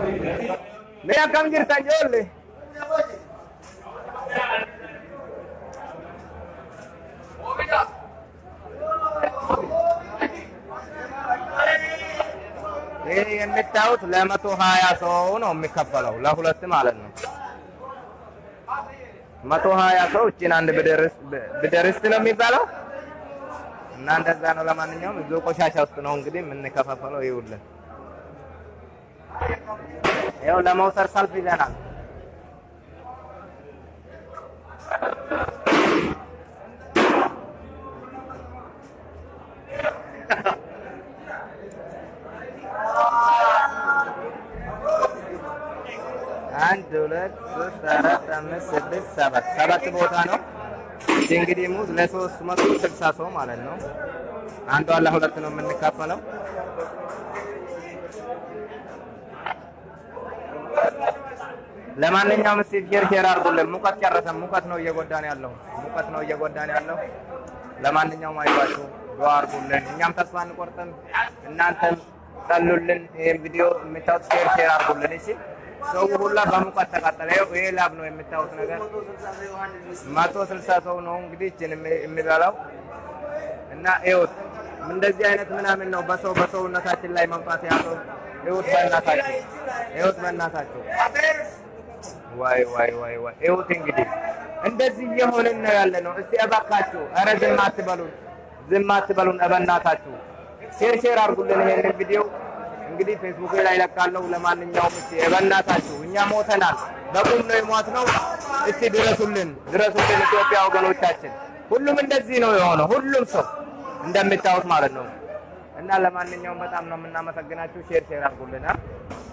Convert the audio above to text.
Mee akkam jirtan ijoollee? ይህ የምታዩት ለመቶ ሀያ ሰው ነው የሚከፈለው ለሁለት ማለት ነው። መቶ ሀያ ሰው እችን አንድ ብደርስት ነው የሚባለው እና እንደዛ ነው። ለማንኛውም እዚሁ ቆሻሻ ውስጥ ነው እንግዲህ የምንከፋፈለው። ይውልን ይኸው ለመውሰድ ሰልፍ ይዘናል። አንድ ሁለት ሶስት አራት አምስት ስድስት ሰባት ሰባት ቦታ ነው። እቺ እንግዲህ ሙዝ ለሶስት መቶ ስልሳ ሰው ማለት ነው። አንዷ ለሁለት ነው የምንካፈለው። ለማንኛውም እስቲ ሼር ሼር አድርጉልን። ሙቀት ጨረሰን። ሙቀት ነው እየጎዳን ያለው ሙቀት ነው እየጎዳን ያለው። ለማንኛውም አይዟችሁ፣ ዱአ አድርጉልን። እኛም ተስፋ አንቆርጥም፣ እናንተም ጸሉልን። ይህን ቪዲዮ የምታዩት ሼር ሼር አድርጉልን። እሺ ሰው ሁላ በሙቀት ተቃጠለ። ይኸው ይሄ ላብ ነው የምታዩት ነገር። መቶ ስልሳ ሰው ነው እንግዲህ እችን የሚበላው እና ይኸውት እንደዚህ አይነት ምናምን ነው በሰው በሰውነታችን ላይ መምጣት ያለው። ይኸውት በእናታችሁ ይኸውት በእናታችሁ ዋይ ዋይ ዋይ ዋይ ይኸውት እንግዲህ እንደዚህ እየሆንን ነው ያለ ነው። እስቲ እባካችሁ ኧረ ዝም አትበሉን፣ ዝም አትበሉን በእናታችሁ። ሼር ሼር አድርጉልን ይሄንን ቪዲዮ እንግዲህ ፌስቡክ ላይ ለቃለሁ። ለማንኛውም እስቲ በእናታችሁ እኛ ሞተናል፣ በቁም ነው የሞት ነው። እስቲ ድረሱልን፣ ድረሱልን ኢትዮጵያ ወገኖቻችን። ሁሉም እንደዚህ ነው የሆነው፣ ሁሉም ሰው እንደምታዩት ማለት ነው። እና ለማንኛውም በጣም ነው የምናመሰግናችሁ። ሼር ሼር አድርጉልን።